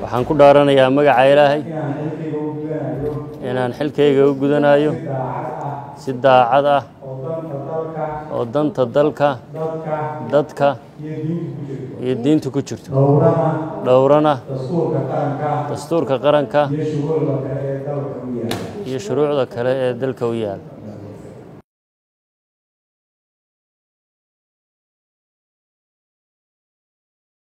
waxaan ku dhaaranayaa magaca ilaahay inaan xilkayga u gudanayo inaan xilkayga u gudanayo si daacad ah si daacad ah oo danta dalka oo danta dalka dadka iyo diinta ku iyo diinta ku jirto jirto dhowrana dhowrana dastuurka qaranka dastuurka qaranka iyo shuruucda kale ee dalka u yaala iyo shuruucda kale ee dalka u yaal